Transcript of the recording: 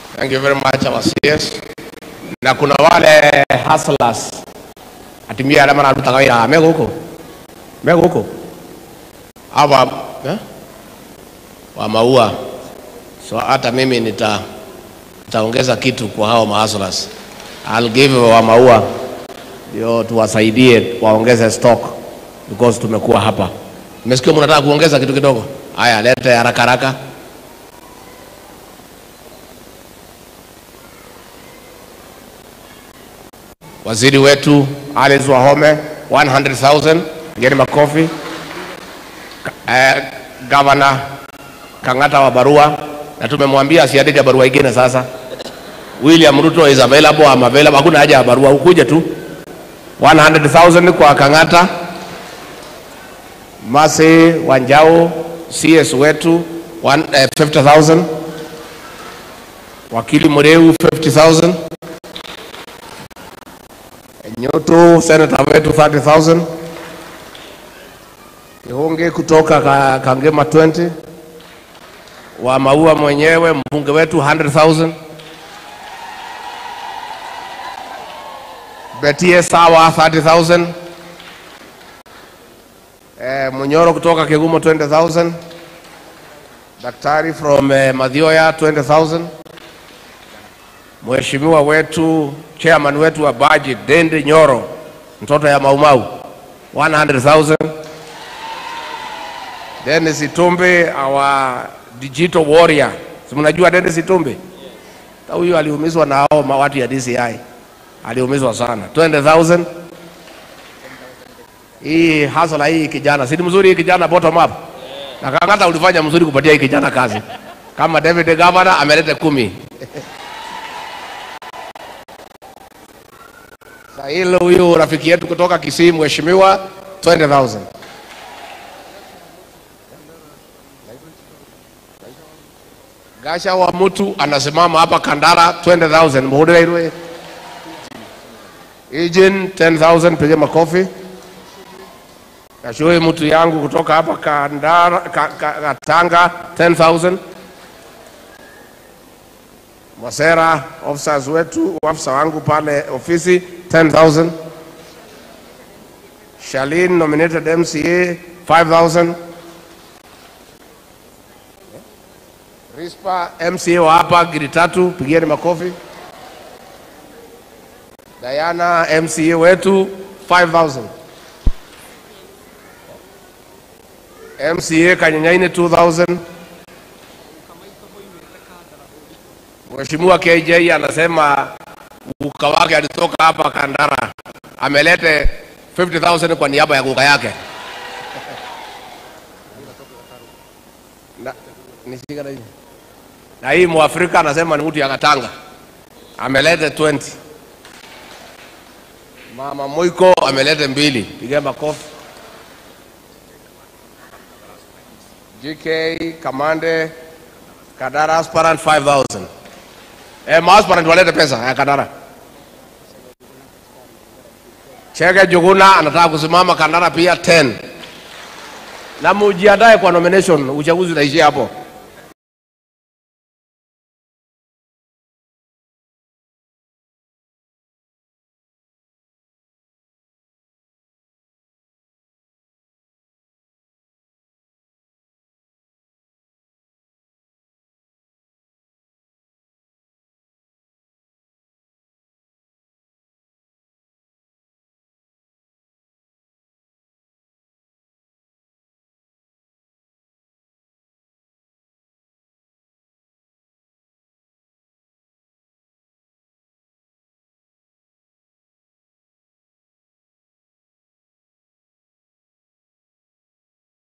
Thank you very much our CS. Na kuna wale hustlers atimia alama na rutaga wira mego huko mego huko hawa eh? wa maua so hata mimi nita nitaongeza kitu kwa hao mahustlers. I'll give wa maua ndio tuwasaidie waongeze stock because tumekuwa hapa. Nimesikia mnataka kuongeza kitu kidogo. Haya, lete haraka haraka. Waziri wetu Alice Wahome 100,000, ngeni makofi. Eh, Gavana Kang'ata wa barua na tumemwambia asiandike barua ingine sasa. William Ruto is available, I'm available. Hakuna haja ya barua, ukuje tu. 100,000 kwa Kang'ata. Masi Wanjao CS wetu one, eh, 50,000. Wakili Mureu 50,000. Nyoto senator wetu 30,000. Kihonge kutoka ka, Kangema 20. Wa Maua mwenyewe mbunge wetu 100,000. Betie Sawa 30,000. Eh, Munyoro kutoka Kigumo 20,000. Daktari from eh, Mathioya 20,000. Mheshimiwa wetu chairman wetu wa budget Dende Nyoro mtoto ya Maumau 100,000. Dennis Itumbe our digital warrior. Si mnajua Dennis Itumbe? Ta huyu aliumizwa na hao ma- watu ya DCI. Aliumizwa sana. 20,000. Hii hasala hii kijana, si ni mzuri hii kijana bottom up? Na Kang'ata ulifanya mzuri kupatia hii kijana kazi. Kama David Governor ameleta kumi. Sasa hilo huyu rafiki yetu kutoka Kisii mheshimiwa 20,000. Gasha wa mtu anasimama hapa Kandara 20,000 muhudira irwe. Ejin 10,000 piga makofi. Kashoe mtu yangu kutoka hapa Kandara ka, ka, Katanga 10,000. Masera officers wetu, afisa wangu pale ofisi 10,000. Shalin nominated MCA 5,000. Rispa MCA wa hapa giri tatu, pigieni makofi. Diana MCA wetu 5000. MCA Kanyanyaine 2000. Mheshimiwa KJ anasema uka wake alitoka hapa Kandara amelete 50000 kwa niaba ya kuka yake. Na, nishika na hii. Na hii Mwafrika anasema ni mtu ya Katanga amelete 20. Mama Moiko amelete mbili, piga makofi. GK Kamande Kadara aspirant 5000. Eh, maaspirant walete pesa ya Kadara. Chege Juguna anataka kusimama Kandara pia 10. Na mujiandae kwa nomination, uchaguzi utaishia hapo.